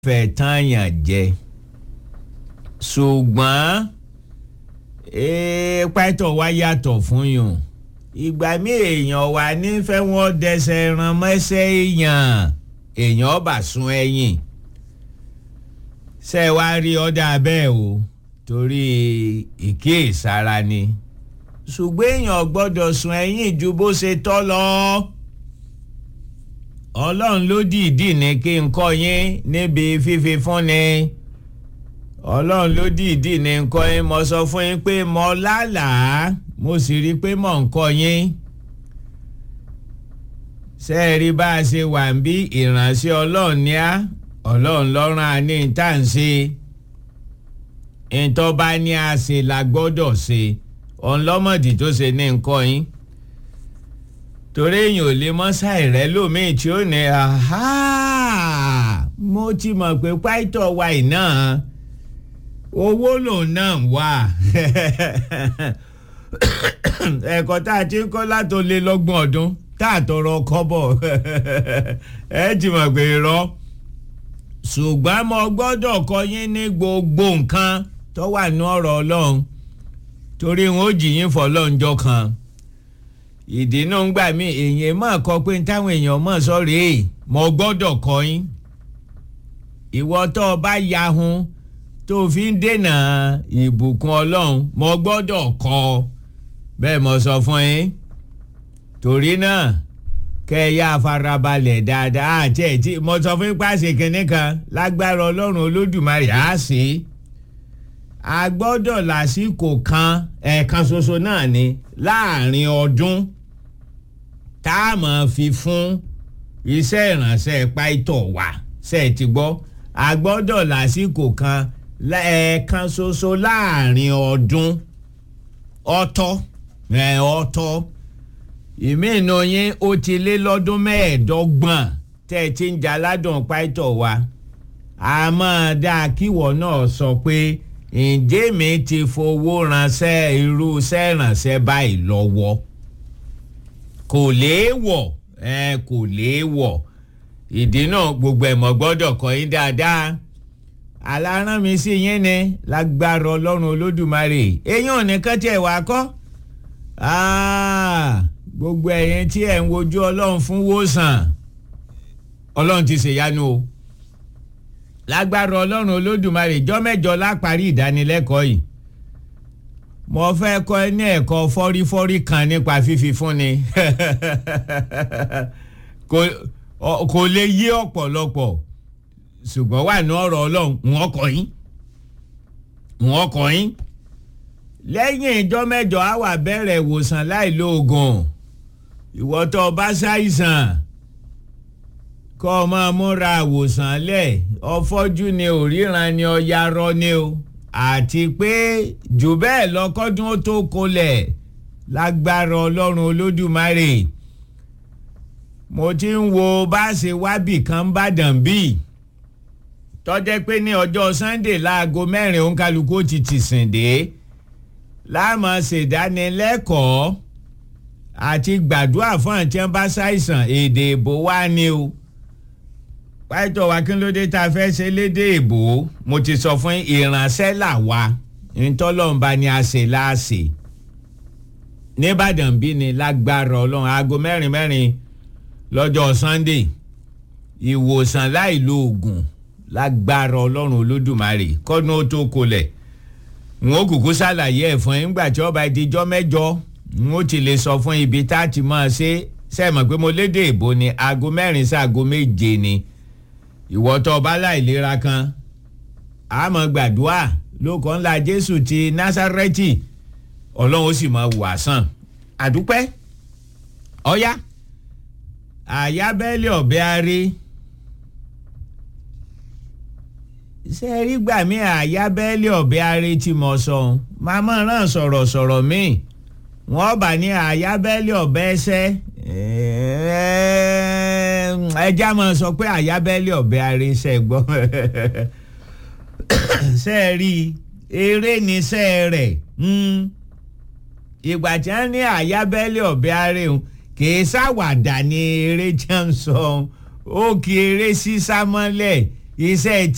fẹ́ tààyàn jẹ ṣùgbọ́n pàtó wa yàtọ̀ fún yùn ìgbà mi èèyàn wà nífẹ̀ẹ́ wọn dẹsẹ̀ ran mọ́sẹ̀ èèyàn èèyàn bá sun ẹ̀yìn ṣe wá rí ọ̀dà bẹ́ẹ̀ o torí ìkíyèsára ni ṣùgbọ́n èèyàn gbọ́dọ̀ sun ẹ̀yìn ju bó ṣe tọ́ lọ ọlọ́run ló dìídì ní kí n kọ́ yín níbi fífi fúnni ọlọ́run ló dìídì ní kọ́ yín mo sọ fún yín pé mo lálàá mo sì rí i pé mò ń kọ́ yín ṣé ẹ rí bá a ṣe wà ń bí ìránṣẹ́ ọlọ́run ní á ọlọ́run lọ́rùn á ní tá à ń ṣe ìtọ́ bá ní a ṣe la gbọ́dọ̀ ṣe ọ̀nlọ́mọ̀dì tó ṣe ní nǹkan yín torí èèyàn ò lè mọ́ ṣàìrẹ́ lómìn tí ó ní mo ti mọ̀ pé pàìtọ́ wa iná owó lòun náà wà ẹ̀kọ́ tá a ti ń kọ́ látò lé lọ́gbọ̀n ọdún tá a tọrọ kọ́bọ̀ ẹ ti mọ̀ pé irọ́ ṣùgbọ́n mo gbọ́dọ̀ kọ́ yín ní gbogbo nǹkan tó wà ní ọ̀rọ̀ ọlọ́run torí wọn ò jìyìn fọlọ́njọ́ kan ìdínà ń gbà mí èèyàn mọ̀ kọ pé táwọn èèyàn mọ̀ sọ́rí ẹ̀ mo gbọ́dọ̀ kọ́ yín ìwọ tó o bá yahun tó o fi ń dènà ìbùkún ọlọ́run mo gbọ́dọ̀ kọ́ bẹ́ẹ̀ mo sọ fún yín torí náà kẹ́ ẹ yá farabalẹ̀ dáadáa àti ẹ̀ tí mo sọ fún yín pàṣẹ kínní kan lágbára ọlọ́run olódùmarè á sí a gbọ́dọ̀ lásìkò kan ẹ̀ẹ̀kan ṣoṣo náà ni láàrin ọdún tá a máa fi fún iṣẹ́ ìrànṣẹ́ páìtọ̀ wá ṣe é ti gbọ́ a gbọ́dọ̀ lásìkò kan ẹ̀ẹ̀kan ṣoṣo láàrin ọdún ọ̀tọ̀ ẹ̀ ọ̀tọ̀ ìmínú yín ó ti lé lọ́dún mẹ́ẹ̀ẹ́dọ́gbọ̀n tẹ́ ẹ ti ń jaládùn páìtọ̀ wa a máa dáa kíwọ náà sọ pé ǹjẹ́ mi ti fowó ránṣẹ́ irú iṣẹ́ ìrànṣẹ́ báyìí lọ́wọ́ kò léèwọ̀ ẹ kò léèwọ̀ ìdí náà gbogbo ẹ̀mọ́ gbọ́dọ̀ kọ́ yín dáadáa alárán mi sí yín ni lágbára ọlọ́run olódùmarè eyín ò ní kán tiẹ̀ wá kọ́ gbogbo ẹ̀yin tí ẹ̀ ń wojú ọlọ́run fún wòsàn ọlọ́run ti ṣèyanu o lágbára ọlọ́run olódùmarè jọ́ mẹ́jọ láparí ìdánilẹ́kọ̀ọ́ yìí mo fẹ́ kọ́ ẹ ní ẹ̀kọ́ fọ́rífọ́rí kan nípa fífi fúnni kò lè yé ọ̀pọ̀lọpọ̀ ṣùgbọ́n wà ní ọ̀rọ̀ ọlọ́run wọ́n kọ́ yín wọ́n kọ́ yín lẹ́yìn ìjọ mẹ́jọ á wà bẹ̀rẹ̀ ìwòsàn láì lo oògùn ìwọ tó o bá ṣàìsàn kọ́ ọ máa múra àwòsàn lẹ̀ ọfọ́jú ni òríran ni ọ̀yarọ ni o àti pé jù bẹ́ẹ̀ lọ́kọ́dún ó tó kolẹ̀ lágbára ọlọ́run olódùmarè mo ti ń wo bá ṣe wábì kan bàdàn bíi tọ́jẹ́ pé ní ọjọ́ sunday láago mẹ́rin òǹkálukú ti ti sìn dé láàmú ṣèdánilẹ́kọ̀ọ́ àti gbàdúrà fún àti ẹ̀ bá ṣàìsàn èdè ìbò wá ni o pàtó wa kí ló dé tá a fẹ́ ṣe lédè ìbò mo ti sọ fún ìránṣẹ́ là wa ntọ́lọ́mba ni a ṣe láàṣẹ nìbàdàn bí ni lágbára ọlọ́run aago mẹ́rin mẹ́rin lọ́jọ́ sunday ìwòsàn láì lo oògùn lágbára ọlọ́run olódùmarè kọ́dún ó tó kolẹ̀ n ó kúkú ṣàlàyé ẹ̀ fún yín nígbà tí ọba ìdíjọ́ mẹ́jọ n ó ti lè sọ fún ibi tá a ti máa ṣe sẹ́ẹ̀mọ̀ pé mo lédè ìbò ni aago mẹ́rin sí aago méje ni ìwọ tó bá láìlera kan àmọ́ gbàdúrà lóko ńlá jésù ti násárẹ́tì ọlọ́run ó sì máa wà sàn àdúpẹ́ ọ̀yá àyábẹ́lẹ̀ ọ̀bẹ arí ṣe rí gbà mí àyábẹ́lẹ̀ ọ̀bẹ arí tí mo sọ màmá ràn sọ̀rọ̀ sọ̀rọ̀ míì wọ́n bá ní àyábẹ́lẹ̀ ọ̀bẹ ẹsẹ́ ẹja máa sọ pé àyábẹ́lẹ̀ ọ̀bẹ aríṣẹ́ gbọ́ ṣe rí eré ní ṣe rẹ̀ ìgbà tí wọ́n ní àyábẹ́lẹ̀ ọ̀bẹ aríhun kì í ṣàwàdà ní eré jẹun sọ ó kì í eré sísá mọ́lẹ̀ iṣẹ́